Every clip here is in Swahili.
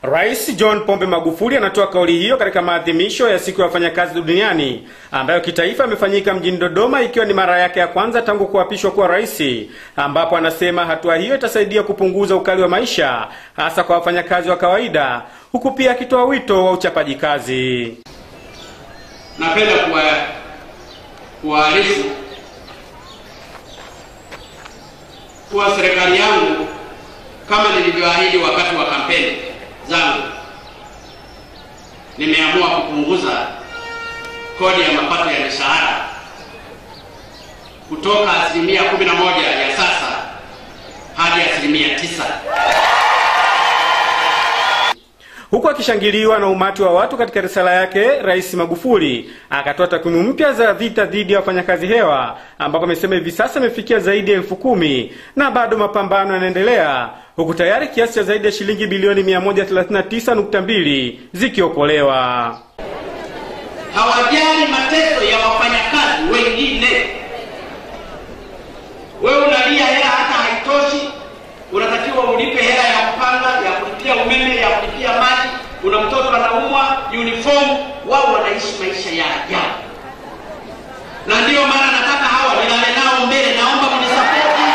Rais John Pombe Magufuli anatoa kauli hiyo katika maadhimisho ya siku ya wafanyakazi duniani ambayo kitaifa imefanyika mjini Dodoma ikiwa ni mara yake ya kwanza tangu kuapishwa kuwa rais, ambapo anasema hatua hiyo itasaidia kupunguza ukali wa maisha hasa kwa wafanyakazi wa kawaida, huku pia akitoa wito wa uchapaji kazi. Napenda kuwa kuwaarifu kuwa serikali yangu kama nilivyoahidi wakati wa kampeni zangu nimeamua kupunguza kodi ya mapato ya mishahara kutoka asilimia 11 ya sasa hadi asilimia tisa. Huku akishangiliwa na umati wa watu katika risala yake, Rais Magufuli akatoa takwimu mpya za vita dhidi ya wafanyakazi hewa, ambapo amesema hivi sasa imefikia zaidi ya elfu kumi na bado mapambano yanaendelea, huku tayari kiasi cha zaidi ya shilingi bilioni 139.2 zikiokolewa. Hawajali mateso ya wafanyakazi wengine. Wewe unalia hela hata haitoshi, unatakiwa ulipe hela ya kupanga, ya kulipia umeme, ya kulipia maji, una mtoto anaumwa, uniform. Wao wanaishi maisha ya ajabu, na ndiyo maana nataka hawa nilale nao mbele. Naomba mnisapoti.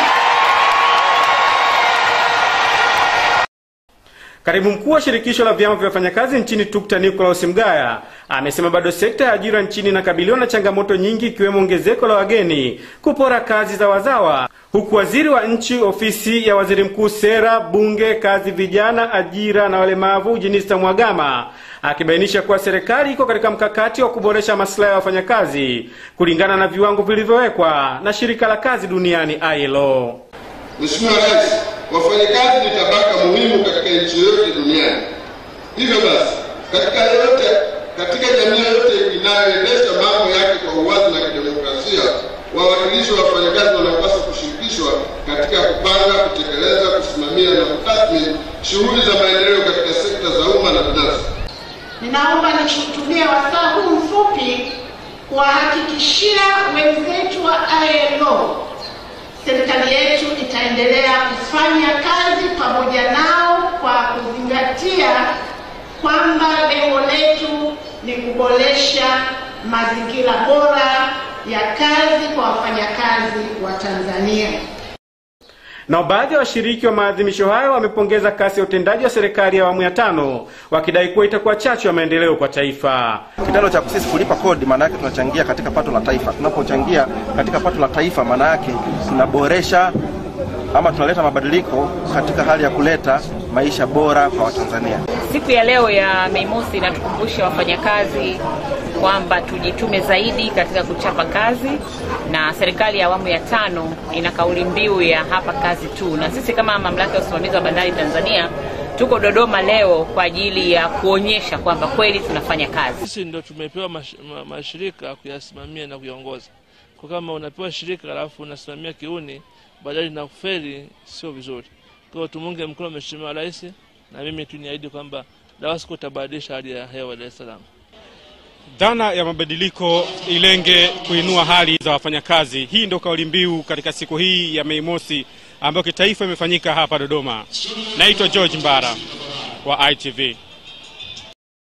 Katibu mkuu wa shirikisho la vyama vya wafanyakazi nchini TUKTA Nicholas Mgaya amesema bado sekta ya ajira nchini inakabiliwa na changamoto nyingi ikiwemo ongezeko la wageni kupora kazi za wazawa, huku waziri wa nchi ofisi ya waziri mkuu sera, bunge, kazi, vijana, ajira na walemavu Jenista Mhagama akibainisha kuwa serikali iko katika mkakati wa kuboresha maslahi ya wafanyakazi kulingana na viwango vilivyowekwa na shirika la kazi duniani ILO. Mheshimiwa Rais, wafanyakazi ni tabaka muhimu katika nchi yoyote duniani. Hivyo basi, katika yoyote, katika jamii yoyote inayoendesha mambo yake kwa uwazi na kidemokrasia, wawakilishi wa wafanyakazi wanapaswa kushirikishwa katika kupanga, kutekeleza, kusimamia na kutathmini shughuli za maendeleo katika sekta za umma na binafsi. Ninaomba nitumie wasaa huu mfupi kuwahakikishia wenzetu wa ILO serikali yetu itaendelea kufanya kazi pamoja nao kwa kuzingatia kwamba lengo letu ni kuboresha mazingira bora ya kazi kwa wafanyakazi wa Tanzania. Nao baadhi ya washiriki wa maadhimisho hayo wamepongeza kasi ya utendaji wa serikali ya awamu ya tano, wakidai kuwa itakuwa chachu ya maendeleo kwa taifa. Kitendo cha sisi kulipa kodi, maana yake tunachangia katika pato la taifa. Tunapochangia katika pato la taifa, maana yake tunaboresha ama tunaleta mabadiliko katika hali ya kuleta maisha bora kwa Watanzania. Siku ya leo ya Mei Mosi inatukumbusha wafanyakazi kwamba tujitume zaidi katika kuchapa kazi, na serikali ya awamu ya tano ina kauli mbiu ya hapa kazi tu, na sisi kama mamlaka ya usimamizi wa bandari Tanzania tuko Dodoma leo kwa ajili ya kuonyesha kwamba kweli tunafanya kazi. Sisi ndio tumepewa mash, ma, mashirika kuyasimamia na kuyaongoza. Kwa kama unapewa shirika alafu unasimamia kiuni badala na kufeli, sio vizuri. Kwa hiyo tumunge mkono Mheshimiwa Rais, na mimi tuniahidi kwamba DAWASCO itabadilisha hali ya hewa Dar es Salaam. Dhana ya mabadiliko ilenge kuinua hali za wafanyakazi. Hii ndio kauli mbiu katika siku hii ya Mei Mosi ambayo kitaifa imefanyika hapa Dodoma. Naitwa George Mbara wa ITV.